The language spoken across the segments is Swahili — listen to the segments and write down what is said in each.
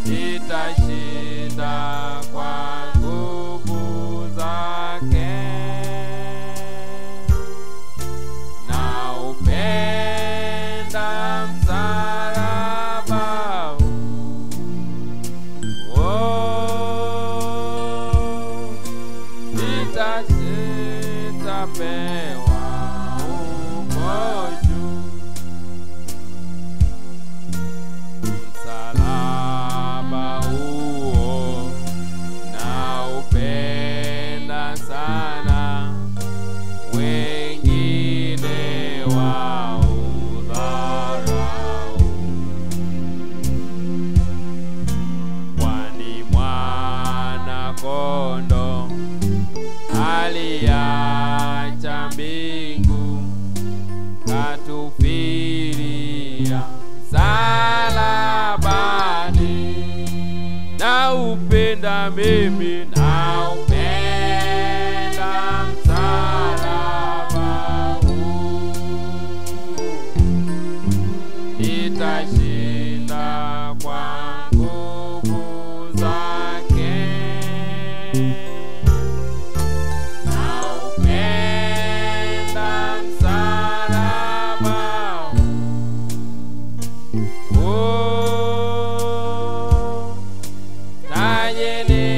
nitashinda kwa nguvu zake na upenda msalaba huu. Oh, nita- nitapewa huko juu. Msalaba huo naupenda sana, wengine waudharau, kwani mwana kondo aliacha mbingu katufilia msalabani, na upenda mimi na upenda msalaba huu, nitashinda kwa nguvu zake naupenda msalaba huu. Taji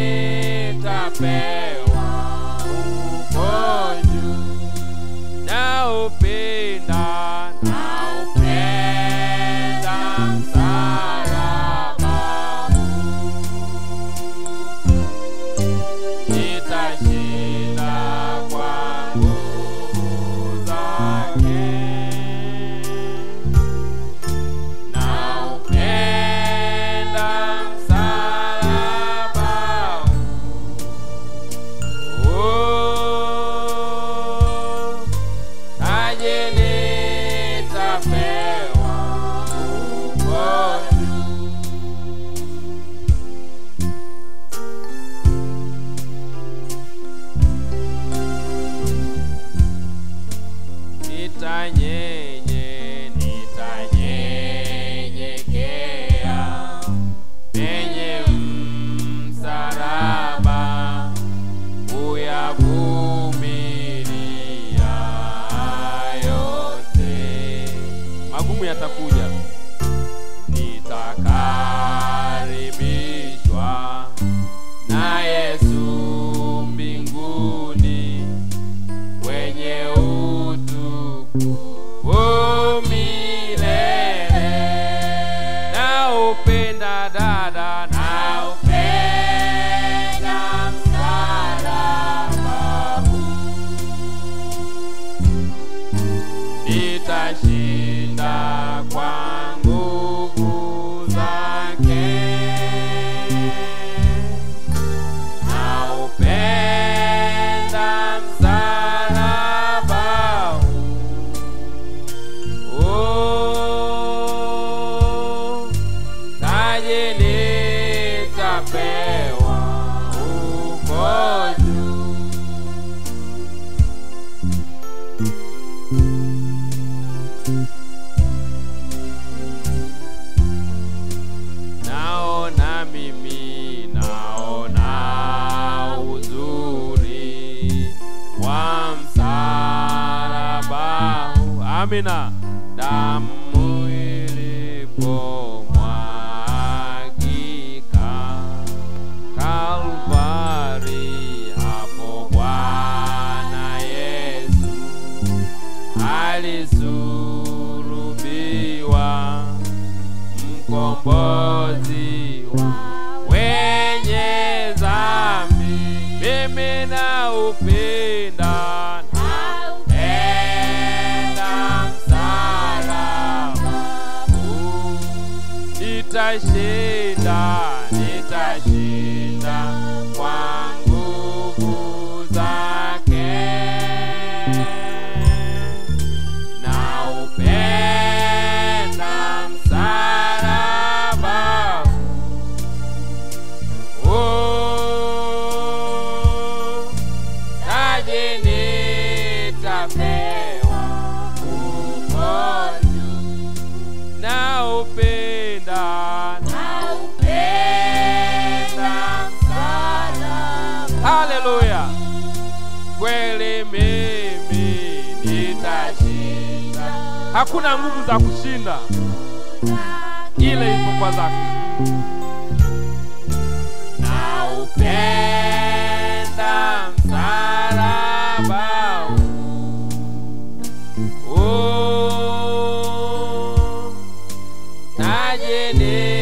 nitapewa huko juu. Naupenda, naupenda msalaba huu. Nitashinda kwa nguvu zake. Naupenda msalaba huu. Taji nitapewa huko juu. nitanyenye nitanyenyekea penye msalaba uyavumilia yote magumu yatakuja nitakaribishwa na Yesu mbinguni wenye utukufu milele. Na upenda dada, na upenda msalaba huu. Nitashinda kwa nguvu zake naupenda msalaba huu. Taji nitapewa huko juu. naona mimi naona uzuri wa msalaba huu. amina damu ilipomwagika Kalvari hapo Bwana Yesu alisurubiwa mkombozi wa wenye dhambi. Mimi na upenda naupenda msalaba huu. Nitashinda, nitashinda kwa nguvu zake. Naupenda msalaba huu. Taji nitapewa huko juu. Naupenda, naupenda Hakuna nguvu za kushinda ile isipokuwa zake. na upenda msalaba huu. taji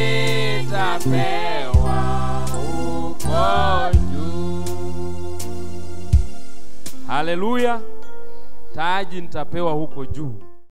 nitapewa huko juu Haleluya! Taji nitapewa huko juu.